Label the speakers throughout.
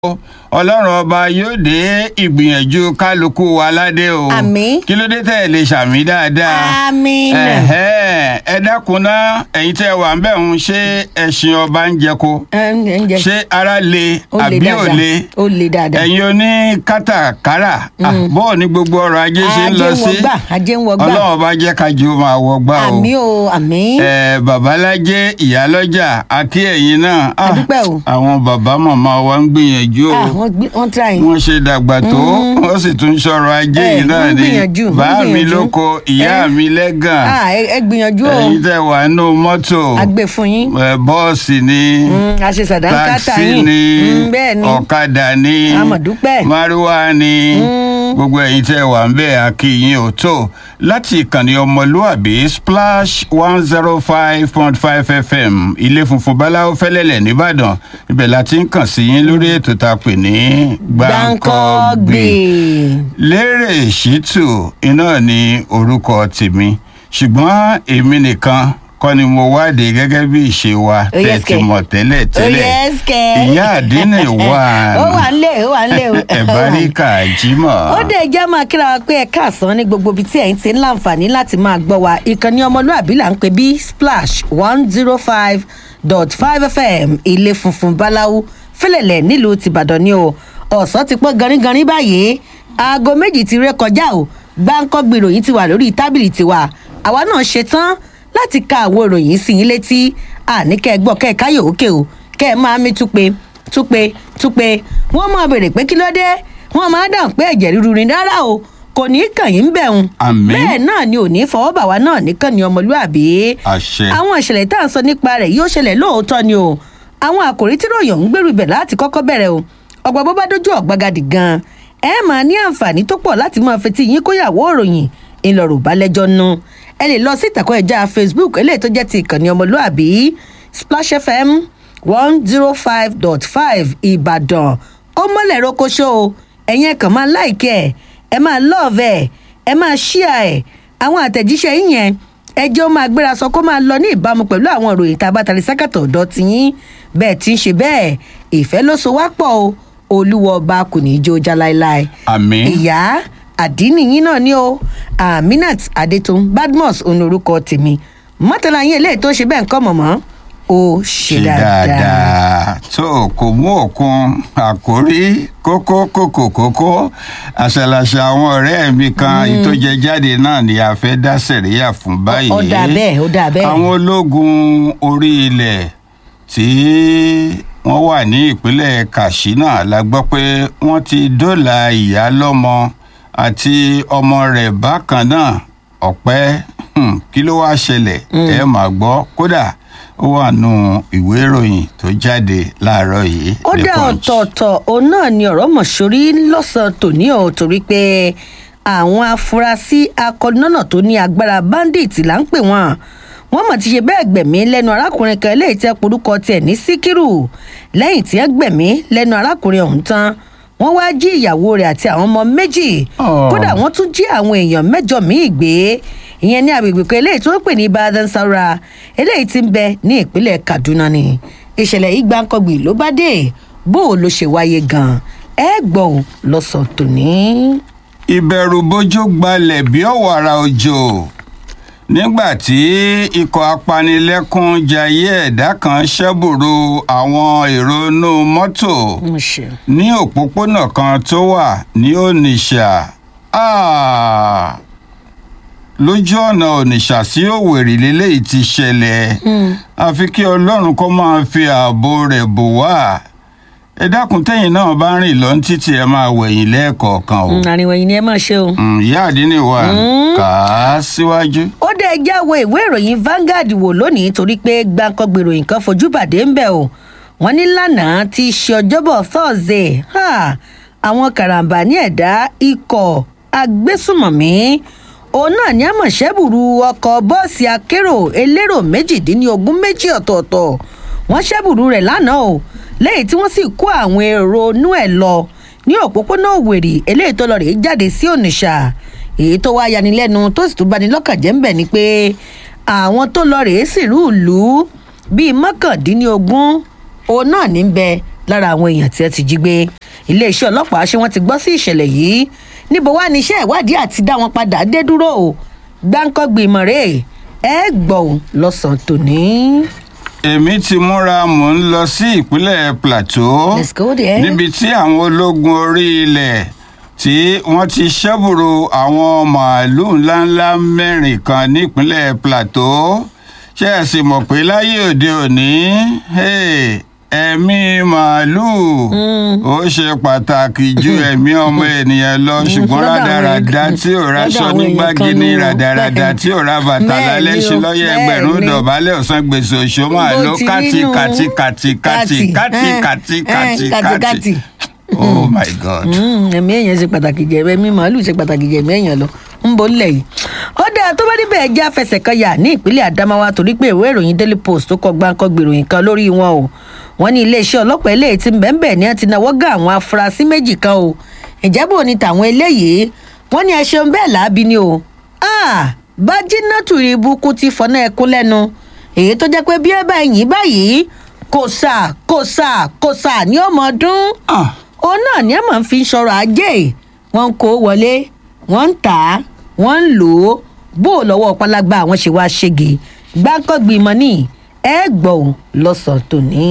Speaker 1: ọlọ́run ọba yóò dé ìgbìyànjú kálukú wa ládé o
Speaker 2: Àmín.
Speaker 1: kí ló dé tẹ̀ lè ṣàmì dáadáa
Speaker 2: Àmín.
Speaker 1: Ẹ̀hẹ́, ẹ dákun náà ẹ̀yin tẹ́ wà ń bẹ̀ ń ṣe ẹ̀sìn ọba ń jẹko
Speaker 2: Ẹ ń- ẹ ń jẹ.
Speaker 1: ṣé ara le
Speaker 2: Ó le
Speaker 1: àbí ò
Speaker 2: dáadáa.
Speaker 1: le
Speaker 2: Ó le dáadáa.
Speaker 1: ẹ̀yin oní kátàkárà ah, bọ́ọ̀ ni gbogbo ọrọ̀ ajé ṣe ń lọ
Speaker 2: Ajé ń
Speaker 1: sí
Speaker 2: wọgbà, ajé ń wọgbà.
Speaker 1: ọlọ́run ọba jẹ́ kájú máa wọgbà o
Speaker 2: àmì o àmì.
Speaker 1: ẹ babalájé ìyálọ́jà àti ẹ̀yin náà ah,
Speaker 2: Adúpẹ́ o.
Speaker 1: àwọn bàbá màmá wa ń gbìyànjú o
Speaker 2: Ah, wọ́n gbé wọ́n tíra yín.
Speaker 1: wọ́n ṣe dàgbà tó wọ́n sì tún sọ̀rọ̀ ajé
Speaker 2: Eh,
Speaker 1: yìí náà
Speaker 2: wọ́n
Speaker 1: ni
Speaker 2: gbìyànjú, wọ́n
Speaker 1: bàá mi
Speaker 2: gbìyànjú.
Speaker 1: lóko ìyá
Speaker 2: Eh.
Speaker 1: mi lẹ́gàn
Speaker 2: Ah, ẹ ẹ gbìyànjú o.
Speaker 1: ẹ̀yin tẹ́ wà nínú mọ́tò
Speaker 2: Àgbè fún yín.
Speaker 1: eh, bọ́ọ̀sì ni
Speaker 2: Mm, a ṣe sàdánkátà
Speaker 1: táksì
Speaker 2: yín.
Speaker 1: ni
Speaker 2: Mm, bẹ́ẹ̀ ni.
Speaker 1: ọ̀kadà ni
Speaker 2: A mọ̀ dúpẹ́.
Speaker 1: márúwá ni
Speaker 2: Mm.
Speaker 1: gbogbo ẹ̀yin tẹ́ wà ń bẹ̀ akíyín ò tó láti ìkànnì ọmọlúàbí splash one zero five point five fm ilé funfun báláwo fẹ́lẹ́lẹ̀ nìbàdàn ibẹ̀ la ti ń kàn sí yín lórí ètò tá a pè ní
Speaker 2: Gbáǹkọ́gbè.
Speaker 1: lérè ṣìtù iná ní orúkọ tèmi ṣùgbọ́n èmi nìkan kọ́ ni mo wádìí gẹ́gẹ́ bí ìṣe wa
Speaker 2: Oh, yes,
Speaker 1: tẹ̀ ti
Speaker 2: kẹ̀.
Speaker 1: mọ̀ tẹ́lẹ̀ tẹ́lẹ̀
Speaker 2: Oh, yes, kẹ̀.
Speaker 1: ìyá àdínì wà
Speaker 2: ó wà ń lé ó wà ń lé o.
Speaker 1: ẹ̀báríkà jímọ̀.
Speaker 2: ó dẹ̀ jẹ́ máa kíra wa pé ẹ káàsán ní gbogbo ibi tí ẹ̀yin ti ń láǹfààní láti máa gbọ́ wa ìkànnì ọmọlúàbí là ń pè bí splash one zero five dot five fm ilé funfun báláwú fẹlẹ̀lẹ̀ nílùú tìbàdàn ni o ọ̀sán ti pọ́n ganringanrin báyìí aago méjì ti ré kọjá o gbáǹkọ́gbì ìròyìn ti wà lórí tábìlì tiwa àwa náà ṣe tán láti ka àwọn ìròyìn sí yín létí àníkẹ́ gbọ́ kẹ́ ẹ̀ káyọ̀ òkè o kẹ́ ẹ̀ máa mí túpe túpe túpe wọ́n máa béèrè pé kí ló dé wọ́n máa dáhùn pé ẹ̀jẹ̀ ríru ni rárá o kò ní í kàn yín bẹ̀rùn
Speaker 1: Àmín.
Speaker 2: bẹ́ẹ̀ náà ni ò ní í fọwọ́ bà wá náà nìkan ni ọmọlúàbí
Speaker 1: àṣẹ.
Speaker 2: àwọn ìṣẹ̀lẹ̀ tá à ń sọ nípa rẹ̀ yóò ṣẹlẹ̀ lóòótọ́ ni o àwọn àkòrí tí ròyìn ń gbèrú ibẹ̀ láti kọ́kọ́ bẹ̀rẹ̀ o ọgbà bó bá dójú ọ̀gbagadì gan ẹ máa ní àǹfààní tó pọ̀ láti máa fetí yín kóyàwó òròyìn ìlọrọ̀ balẹ̀jọ́ nu ẹ lè lọ sí ìtàkùn ẹ̀já facebook eléyìí tó jẹ́ ti ìkànnì ọmọlúàbí splash fm one zero five dot five ìbàdàn ó mọ́lẹ̀ rokoṣo o ẹ̀yin ẹ̀ kàn máa láìkẹ́ ẹ̀ ẹ máa lọ́ọ̀vẹ̀ ẹ̀ ẹ máa ṣíà ẹ̀ àwọn àtẹ̀jíṣẹ́ yín yẹn ẹjọ́ máa gbéra sọ kó máa lọ ní ìbámu pẹ̀lú àwọn ìròyìn tá a bá tari sákàtọ̀ ọ̀dọ́ tiyín bẹ́ẹ̀ tí ń ṣe bẹ́ẹ̀ ìfẹ́ ló so wá pọ̀ o olúwa ọba kò ní í jó já láéláé
Speaker 1: àmín.
Speaker 2: ìyá àdínì yín náà ni o aminat adetun badmus òun orúkọ tèmi mọ́tàlá yín eléyìí tó ṣe bẹ́ẹ̀ ń kọ́ mọ̀mọ́ ó ṣe
Speaker 1: ṣe
Speaker 2: dáadáa.
Speaker 1: dáadáa tó kò mú òkun àkórí kókó kókó kókó àṣàlàṣà àwọn ọ̀rẹ́ mi kan ìtòjẹ jáde náà ni a fẹ́ dá sẹ̀ríyà fún báyìí.
Speaker 2: ó dà bẹ́ẹ̀ ó dà bẹ́ẹ̀.
Speaker 1: àwọn ológun orí ilẹ̀ tí wọ́n wà ní ìpínlẹ̀ katsina la gbọ́ pé wọ́n ti dóòlà ìyá lọ́mọ àti ọmọ rẹ̀ bákan náà ọ̀pẹ́ hmm, kí ló wáá ṣẹlẹ̀ ẹ máa gbọ́ kódà ó wà nù ìwé ìròyìn tó jáde láàárọ̀ yìí.
Speaker 2: ó
Speaker 1: The
Speaker 2: dá
Speaker 1: Punch.
Speaker 2: ọ̀tọ̀ọ̀tọ̀ òun náà ni ọ̀rọ̀ mọ̀ṣórí lọ́sàn-án tòní ọ̀ torí pé àwọn afurasí akọ̀nọ́nà tó ní agbára bandit là ń pè wọ́n wọ́n mọ̀ ti ṣe bẹ́ẹ̀ gbẹ̀mí lẹ́nu arákùnrin kan eléyìí tẹ́ porúkọ tiẹ̀ ní síkírù lẹ́yìn tí wọ́n gbẹ̀mí lẹ́nu arákùnrin ọ̀hún tán wọ́n wá jí ìyàwó rẹ̀ àti àwọn ọmọ méjì
Speaker 1: Oh.
Speaker 2: kódà wọ́n tún jí àwọn èèyàn mẹ́jọ míì gbé ìyẹn ní agbègbè kan eléyìí tó ń pè ní badan saura eléyìí tí ń bẹ ní ìpínlẹ̀ kaduna ni ìṣẹ̀lẹ̀ yìí gbáǹkọ́gbì ló bá dé bó o ló ṣe wáyé gan ẹ gbọ́ ò lọ́sàn tòní.
Speaker 1: ìbẹ̀rù bójú gbalẹ̀ bí ọ̀wàrà òjò nígbà tí ikọ̀ apanilẹ́kún jayé ẹ̀dá kan ṣẹ́bùrú àwọn èrò inú mọ́tò
Speaker 2: mo ṣe.
Speaker 1: ní òpópónà kan tó wà ní onitsha Ah! lójú ọ̀nà onitsha sí òwèrè lélẹ́yìí ti ṣẹlẹ̀ àfi kí ọlọ́run kó máa fi ààbò rẹ̀ bò wá ẹ dákun tẹ́yìn náà bá rìn lọ ní títì ẹ máa wẹ̀yìn lẹ́ẹ̀kọ̀ọ̀kan o
Speaker 2: àríwá yìí ni ẹ máa ṣe o.
Speaker 1: Mm, ìyá àdínní wa kà á síwájú.
Speaker 2: ó dé ẹjẹ́ wo ìwé ìròyìn Vanguard wò lónìí torí pé gbàǹkangbè ìròyìn kan fojú bàdé ń bẹ̀ o wọ́n ní lánàá ti ṣe ọjọ́bọ̀ Thursday ha, àwọn karambà ní ẹ̀dá ikọ̀ agbésùmọ̀mí òun náà ní àmọ̀ṣẹ́bùrú ọkọ̀ bọ́ọ̀sì akérò elérò méjìdínlógún méjì ọ̀tọ̀ọ̀tọ̀ wọ́n ṣẹ́bùrú rẹ̀ lánàá o lẹ́yìn tí wọ́n sì kó àwọn èrò inú ẹ̀ lọ ní òpópónà òwèrè eléyìí tó lọ rèé jáde sí Onitsha èyí tó wá yanilẹ́nu tó sì tún bani lọ́kàn jẹ́ ń bẹ̀ ni pé àwọn tó lọ rèé sìnrú ìlú bíi mọ́kàndínlógún òun náà ní bẹ lára àwọn èèyàn tí ẹ ti jí gbé iléeṣẹ́ ọlọ́pàá ṣé wọ́n ti gbọ́ sí ìṣẹ̀lẹ̀ yìí níbo wá ní iṣẹ́ ìwádìí àti dá wọn padà dé dúró o gbáǹkọ́gbì ìmọ̀rẹ́ ẹ gbọ́ ò lọ́sàn-án tòní.
Speaker 1: èmi ti múra mò ń lọ sí ìpínlẹ̀ plateau
Speaker 2: Let's go there.
Speaker 1: níbi tí àwọn ológun orí ilẹ̀ tí wọ́n ti ṣẹ́bùrú àwọn màálùú ńláńlá mẹ́rin kan nípínlẹ̀ plateau ṣé ẹ sì mọ̀ pé láyé òde òní hey, ẹ̀mí màálùú ó ṣe pàtàkì ju ẹ̀mí ọmọ ènìyàn lọ ṣùgbọ́n
Speaker 2: lọ́dọ̀ àwọn
Speaker 1: rádaràda
Speaker 2: èèyàn-
Speaker 1: tí ò ráṣọ
Speaker 2: lọ́dọ̀ àwọn
Speaker 1: nígbà
Speaker 2: èèyàn kan
Speaker 1: gíní
Speaker 2: nù.
Speaker 1: rádaràda tí ò rá bàtà
Speaker 2: Bẹ́ẹ̀
Speaker 1: lálẹ́
Speaker 2: ni
Speaker 1: ṣe
Speaker 2: o,
Speaker 1: lọ́yẹ̀
Speaker 2: bẹ́ẹ̀
Speaker 1: ẹgbẹ̀rún
Speaker 2: ni.
Speaker 1: dọ̀bálẹ̀ ọ̀sán gbèsè òṣó màálùú
Speaker 2: Bó ti rí
Speaker 1: kàtì
Speaker 2: nù.
Speaker 1: kàtì kàtì kàtì kàtì
Speaker 2: eh,
Speaker 1: kàtì
Speaker 2: eh,
Speaker 1: kàtì
Speaker 2: kàtì,
Speaker 1: kàtì
Speaker 2: kàtì.
Speaker 1: oh my god.
Speaker 2: Mm, ẹ̀mí èèyàn ṣe pàtàkì jẹ ẹ̀mí màálù ṣe pàtàkì jẹ ẹ̀mí èèyàn lọ ń bọ̀ ńlẹ̀ yìí. ó dáa tó bá níbẹ̀ já fẹsẹ̀ kan yà ní ìpínlẹ̀ Adamawa torí pé ìwé ìròyìn Daily Post tó kọ gbáǹkọ́ gbèròyìn kan lórí wọn o wọ́n ní iléeṣẹ́ ọlọ́pàá eléyìí ti bẹ́ẹ̀nbẹ́ẹ̀ ni wọ́n ti náwó gá àwọn afurasí méjì kan o ìjábọ̀ ní tàwọn eléyìí wọ́n ní ẹ ṣeun bẹ́ẹ̀ láabi ni o Ah, Bájínátù ibùkún ti fọ́nà ẹkún lẹ́nu èyí tó jẹ́ pé bí ẹ bá yìn báyìí kò sà kò sà kò sà ní ọmọ ọdún
Speaker 1: Ah,
Speaker 2: òun náà ni ẹ máa ń fi sọ̀rọ̀ ajé wọ́n ń kó wọlé wọ́n ń tà á wọ́n ń lò ó bó o lọ́wọ́ pálágbá àwọn ṣe wá ṣègè gbáǹkọ́gbìmọ̀ ní ẹ gbọ́ ò lọ́sàn-án tòní.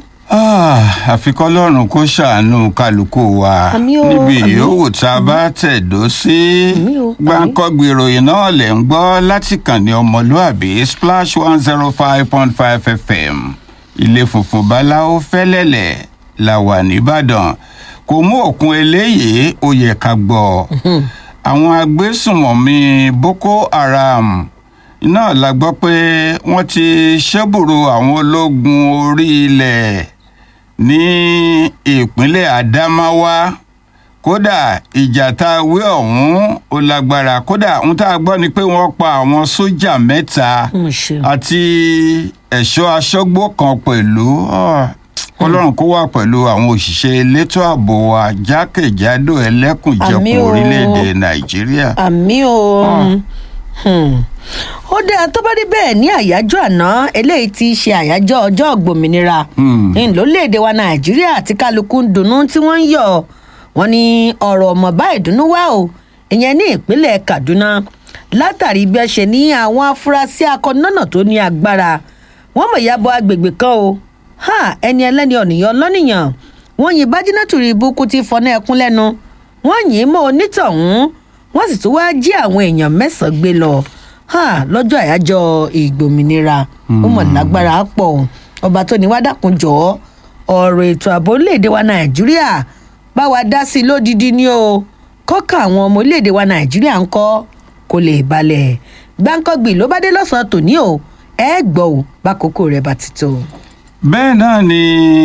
Speaker 1: ah, àfi kọ́lọ́run kó ṣàánú kálukú wa
Speaker 2: Àmì o,
Speaker 1: níbi
Speaker 2: àmì.
Speaker 1: yòówù tá a bá tẹ̀dó sí
Speaker 2: Àmì o, àmì.
Speaker 1: gbáǹkọ́gbì ìròyìn náà lẹ̀ ń gbọ́ láti kàn ní ọmọlúàbí splash one zero five point five fm ilé funfun báláwo fẹ́lẹ́lẹ̀ la wà nìbàdàn kò mú òkun eléyìí ó yẹ ká gbọ́ àwọn agbésùnmọ̀mí boko haram náà la gbọ́ pé wọ́n ti ṣẹ́bùrú àwọn ológun orí ilẹ̀ ní ìpínlẹ̀ Adamawa kódà ìjà tá a wí ọ̀hún ó lágbára kódà ohun tá a gbọ́ ni pé wọ́n pa àwọn sójà mẹ́ta
Speaker 2: mo ṣe
Speaker 1: àti ẹ̀ṣọ́ aṣọ́gbó kan pẹ̀lú ah, ọlọ́run kó wà pẹ̀lú àwọn òṣìṣẹ́ elétò ààbò wa jákèjádò ẹlẹ́kùnjẹkùn
Speaker 2: Àmì o.
Speaker 1: orílẹ̀-èdè Nàìjíríà.
Speaker 2: àmì o Hmm. ó dáa tó bá rí bẹ́ẹ̀ ní àyájọ́ àná eléyìí ti ṣe àyájọ́ ọjọ́ ògbòmìnira
Speaker 1: Hmm.
Speaker 2: ní lórílẹ̀‐èdè wa nàìjíríà àti kálukú ń dunnú tí wọ́n ń yọ̀ wọ́n ní ọ̀rọ̀ ọ̀mọ̀ bá ìdùnnú wá o ìyẹn ní ìpínlẹ̀ kaduna látàrí bí ẹ ṣe ní àwọn afurasí akọ́nọ́nà tó ní agbára wọ́n mọ̀ ya bọ agbègbè kan o ha ẹni ẹlẹ́ni ọ̀nìyàn lọ́nìyàn wọ́n yin bájínátù rí ibùkún tí fọnà ẹkún lẹ́nu wọ́n yìn ín mọ́ onítọ̀hún wọ́n sì tún wáá jí àwọn èèyàn mẹ́sàn-án gbé lọ ha lọ́jọ́ àyájọ́ ìgbòmìnira ó mọ̀ lágbára pọ̀ ọba tó ní wá dákun jọ̀ọ́ ọ̀rọ̀ ètò ààbò orílẹ̀-èdè wa nàìjíríà bá wa dá sí i lódìdí ni o kọ́kà àwọn ọmọ orílẹ̀-èdè wa nàìjíríà ń kọ́ kó lè balẹ̀ gbáǹkọ́gbì ló bá dé lọ́sàn-án tòní o ẹ gbọ́ ò bákòókò rẹ̀ bá ti tó.
Speaker 1: bẹ́ẹ̀ náà ni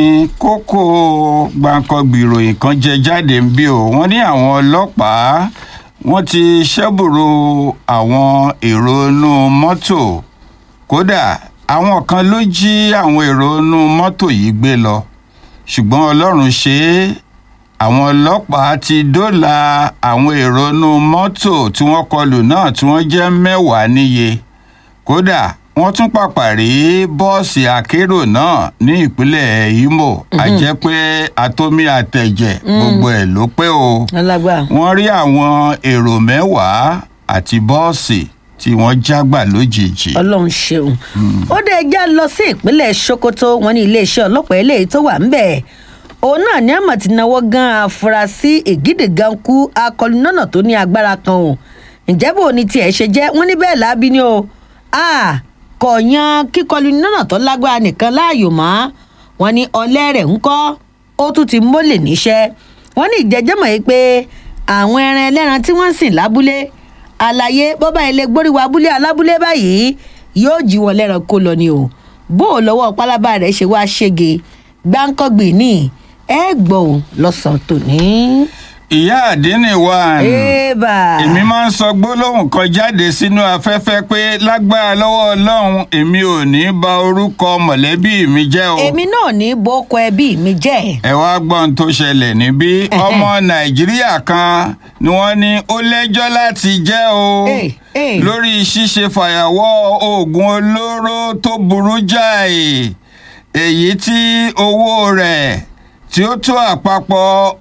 Speaker 1: kókó gbàǹkangbì ìròyìn kan jẹ jáde ń bí o wọ́n ní àwọn ọlọ́pàá wọ́n ti ṣẹ́bùrú àwọn èrò inú mọ́tò kódà àwọn kan ló jí àwọn èrò inú mọ́tò yìí gbé lọ ṣùgbọ́n ọlọ́run ṣe é àwọn ọlọ́pàá ti dóòlà àwọn èrò inú mọ́tò tí wọ́n kọlù náà tí wọ́n jẹ́ mẹ́wàá níye kódà wọ́n tún pàpà rí bọ́ọ̀sì akérò náà ní ìpínlẹ̀ Imo àjẹ́ pé atomi àtẹ̀jẹ̀ gbogbo ẹ̀ ló pé o
Speaker 2: alágbá
Speaker 1: wọ́n rí àwọn èrò mẹ́wàá àti bọ́ọ̀sì tí wọ́n jágbà lójijì.
Speaker 2: ọlọ́run ṣeun ó dé ẹjá lọ sí ìpínlẹ̀ sokoto wọn ní iléeṣẹ́ ọlọ́pàá eléyìí tó wà ńbẹ̀ òun náà ní àmọ̀ tí náwó gan afurasí ègídìgankú akọlùnọ́nà tó ní agbára kan o ǹjẹ́ bò ní tiẹ̀ ṣe jẹ́ wọ́n ní bẹ́ẹ̀ lábí ni o a kò yan kíkọlù nọ́nà tó lágbára nìkan láàyò mọ́ wọn ní ọlẹ́ rẹ̀ ń kọ́ ó tún ti mólè níṣẹ́ wọ́n ní ìjẹ́jẹ́mọ̀ yìí pé àwọn ẹran ẹlẹ́ran tí wọ́n ń sìn lábúlé àlàyé bọ́bá ilé gbóríwá abúlé alábúlé báyìí yóò jí wọn lẹ́ran kó lọ ni o bó o lọ́wọ́ pálábá rẹ̀ ṣe wá ṣége gbáǹkọ́gbìn ní ẹ gbọ́ ò lọ́sàn-án tòní.
Speaker 1: ìyá àdínní wa
Speaker 2: ébà
Speaker 1: èmi máa ń sọ gbólóhùn kan jáde sínú afẹ́fẹ́ pé lágbára lọ́wọ́ ọlọ́run èmi ò ní ba orúkọ mọ̀lẹ́bí mi jẹ́ o.
Speaker 2: èmi náà ní boko ẹbí mi jẹ́
Speaker 1: ẹ wá gbọ́n tó ṣẹlẹ̀ níbí ọmọ nàìjíríà kan ni wọ́n ní ó lẹ́jọ́ láti jẹ́ o
Speaker 2: Eh, eh.
Speaker 1: lórí ṣíṣe fàyàwọ́ oògùn olóró tó burú jáì èyí tí owó rẹ̀ tí ó tó àpapọ̀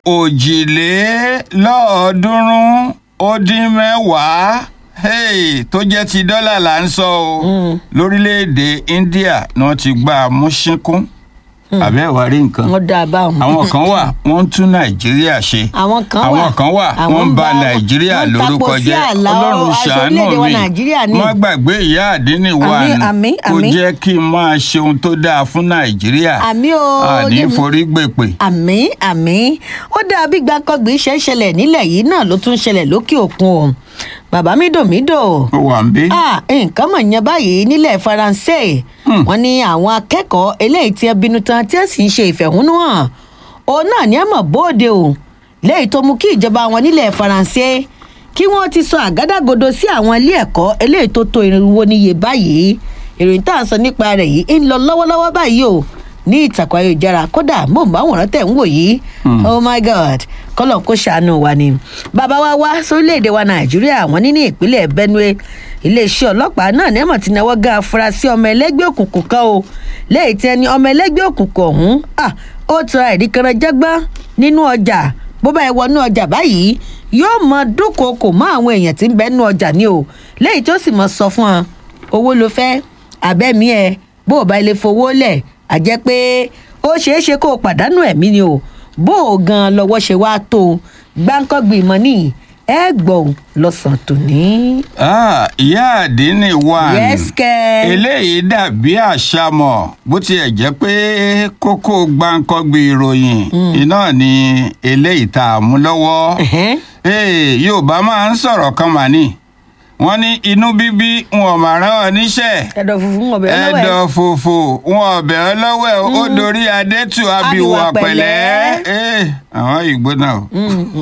Speaker 1: òjìlélọ́ọ̀ọ́dúnrún ó dín mẹ́wàá hey, tó jẹ́ ti dọ́là là ń sọ o lórílẹ̀‐èdè India ni wọ́n ti gbá a mú ṣínkún àbẹ́ ìwà rí nǹkan
Speaker 2: wọn dá a bá wọn.
Speaker 1: àwọn kan wà wọ́n ń tún Nàìjíríà ṣe
Speaker 2: àwọn kan wà
Speaker 1: àwọn kan wà wọ́n ń ba Nàìjíríà
Speaker 2: wọ́n ń
Speaker 1: lórúkọ
Speaker 2: tapo sí
Speaker 1: jẹ́
Speaker 2: àlà
Speaker 1: Ọlọ́run
Speaker 2: aṣọ
Speaker 1: ṣàánú
Speaker 2: orílẹ̀-èdè wa
Speaker 1: mi
Speaker 2: Nàìjíríà ni.
Speaker 1: má gbàgbé ìyá àdínní wa
Speaker 2: Àmín,
Speaker 1: nù
Speaker 2: àmín,
Speaker 1: kó
Speaker 2: àmín.
Speaker 1: jẹ́ kí n máa ṣe ohun tó dáa fún Nàìjíríà
Speaker 2: àmì o
Speaker 1: àní
Speaker 2: ní-
Speaker 1: forí gbèpè.
Speaker 2: àmì àmì ó dáa bí gbàkọgbì ṣe ń ṣẹlẹ̀ nílẹ̀ yìí náà ló tún ṣẹlẹ̀ lókè òkun o bàbá mídòmídò
Speaker 1: ó wà ń bí.
Speaker 2: ah nǹkan mọ̀ yẹn báyìí nílẹ̀ faransé wọ́n ní àwọn akẹ́kọ̀ọ́ eléyìí tí ẹ bínú tán tí ẹ sì ń ṣe ìfẹ̀hónúhàn òun náà ní ẹ mọ̀ bóde o léyìí tó mú kí ìjọba wọn nílẹ̀ faransé kí wọ́n ti sọ àgádágodo sí àwọn ilé ẹ̀kọ́ eléyìí tó tó irinwó níye báyìí ìròyìn tá à ń sọ nípa rẹ̀ yìí ń lọ lọ́wọ́lọ́wọ́ báyìí o ní ìtàkùn ayélujára kódà mọ̀nbáwòrán tẹ̀ ń wò yìí oh my god kọ́lọ̀ kó ṣàánú wa ni bàbá wa wá sórílẹ̀‐èdè wa nàìjíríà wọ́n ní ní ìpínlẹ̀ benue iléeṣẹ́ ọlọ́pàá náà ní ẹ̀mọ̀ tí náwó ga afurasí ọmọ ẹlẹ́gbẹ́ òkùnkùn kan o lẹ́yìn tí ẹni ọmọ ẹlẹ́gbẹ́ òkùnkùn ọ̀hún ah, ó tura ẹ̀rí kan jágbọ́n nínú ọjà bó bá ẹ wọnú ọjà báyìí yóò mọ dúnkòokò mọ́ àwọn èèyàn tí ń bẹ nínú ọjà ni o lẹ́yìn tó sì mọ sọ fún wọn owó ló fẹ́ abẹ́mí ẹ bó o bá ilé fowó lẹ̀ á jẹ́ pé ó ṣeé ṣe kó o pàdánù ẹ̀mí ni o bó o gan lọ́wọ́ ṣe wá tó o gbáǹkọ́gbìn mọ́ nìyí ẹ gbọ́ ò lọ́sàn-án tòní.
Speaker 1: Ah, ìyá àdínní wa nù.
Speaker 2: yẹ́sìkẹ́.
Speaker 1: eléyìí dàbí àṣàmọ̀ bó tiẹ̀ jẹ́ pé kókó gbáǹkọ́gbì ìròyìn iná ni eléyìí tá a mú lọ́wọ́.
Speaker 2: Ẹ̀hẹ́n.
Speaker 1: Ee, Yorùbá máa ń sọ̀rọ̀ kan mà ní wọ́n ní inú bíbí wọn ò máa rán ọ níṣẹ́
Speaker 2: ẹ̀dọ̀ funfun ọbẹ̀ ọlọ́wẹ̀.
Speaker 1: ẹ̀dọ̀ fòfò wọn ọbẹ̀ ọlọ́wẹ̀ ó dorí adétù abiwọ̀
Speaker 2: Abiwà
Speaker 1: pẹ̀lẹ́ Ee, àwọn ìgbó náà o.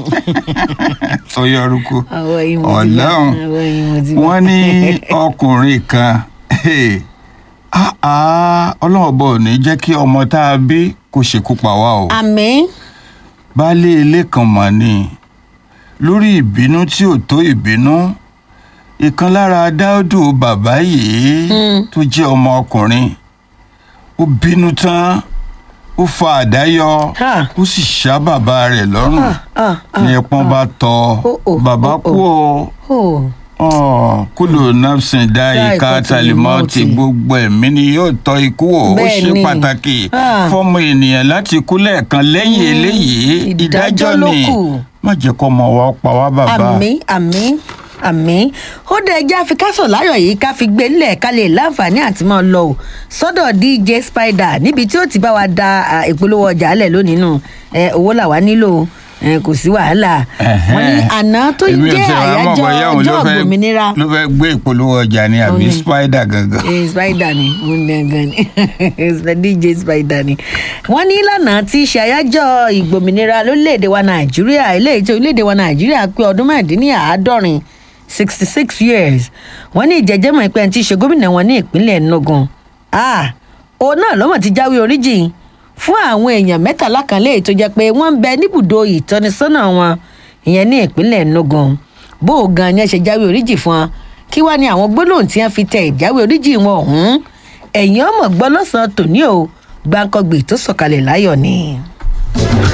Speaker 1: tó yọrùkú
Speaker 2: àwọn yìí mo ti bá
Speaker 1: ọlọ́run
Speaker 2: àwọn yìí mo ti bá.
Speaker 1: wọ́n ní ọkùnrin kan hey, ah, ah, ọlọ́run ọba ò ní jẹ́ kí ọmọ tá a bí kó ṣekú pa wá o
Speaker 2: àmín.
Speaker 1: baálé ilé kan mọ̀ ni lórí ìbínú tí ò tó ìbínú ìkan lára dáódù bàbá yìí tó jẹ́ ọmọ ọkùnrin ó bínú tán ó fa àdá yọ
Speaker 2: Ha.
Speaker 1: ó sì ṣá bàbá rẹ̀ lọ́rùn
Speaker 2: ah, ah,
Speaker 1: ní ẹpọ́n bá tọ́
Speaker 2: Oh, oh,
Speaker 1: bàbá
Speaker 2: oh,
Speaker 1: kú o
Speaker 2: oh.
Speaker 1: Ọ̀, kúlò napsin dá
Speaker 2: Dá
Speaker 1: ìka
Speaker 2: ìkọ́
Speaker 1: talimọ́ọ̀tì
Speaker 2: tìlímọ́ọ̀tì.
Speaker 1: gbogbo ẹ̀mí ni yóò tọ́ ikú o ó
Speaker 2: Bẹ́ẹ̀
Speaker 1: ṣe
Speaker 2: ni.
Speaker 1: pàtàkì
Speaker 2: Ah.
Speaker 1: fọmọ ènìyàn láti kú lẹ́ẹ̀kan lẹ́yìn eléyìí
Speaker 2: ìdájọ́
Speaker 1: ìdájọ́
Speaker 2: ló
Speaker 1: ni
Speaker 2: kù.
Speaker 1: má jẹ́ kó ọmọ wa pa wá bàbá.
Speaker 2: àmín àmín àmín ó dé ẹjẹ́ àfikásọ̀ láyọ̀ yìí ká fi gbé nílẹ̀ ká lè láǹfààní àti máa lọ o sọ́dọ̀ dj spider níbi tí ó ti bá wa da à, ìpolówó ọjà lẹ̀ lónìí nù ẹ, owó làwa nílò ẹ, kò sí wàhálà wọ́n ní àná tó
Speaker 1: Èmi ò
Speaker 2: jẹ́
Speaker 1: tiẹ̀ wá mọ̀
Speaker 2: àyájọ́
Speaker 1: bóyá òun ló
Speaker 2: ọjọ́
Speaker 1: fẹ́-
Speaker 2: òmìnira
Speaker 1: ló fẹ́ gbé ìpolówó ọjà ni àbí
Speaker 2: Òun ni.
Speaker 1: spider gangan.
Speaker 2: Eh, spider ni mo ní gangan ni dj spider ni wọ́n ní ìlànà tí í ṣe àyájọ́ ìgbòmìnira lórílẹ̀‐èdè wa nàìjíríà eléyìí tí orílẹ̀‐èdè wa nàìjíríà pé ọdún mẹ́rìndínláàádọ́rin sixty six years wọ́n ní ìjẹ́jẹ́mọ̀ ìpẹ́ tí í ṣe gómìnà wọn ní ìpínlẹ̀ enugu ah òun náà lọ́mọ̀ ti jáwé oríjì fún àwọn èèyàn mẹ́tàlá kan léyìí tó jẹ́ pé wọ́n ń bẹ níbùdó ìtọ́nisọ́nà wọn ìyẹn ní ìpínlẹ̀ enugu bó o gan ni ẹ ṣe jáwé oríjì fún wọn kí wàá ní àwọn gbólóhùn tí wọn fi tẹ ìjáwé oríjì wọn ọ̀hún ẹ̀yìn ọmọ gbọ́ lọ́sàn-án tòní o gbàǹkọ̀gbè tó sọ̀kalẹ̀ láyọ̀ ni.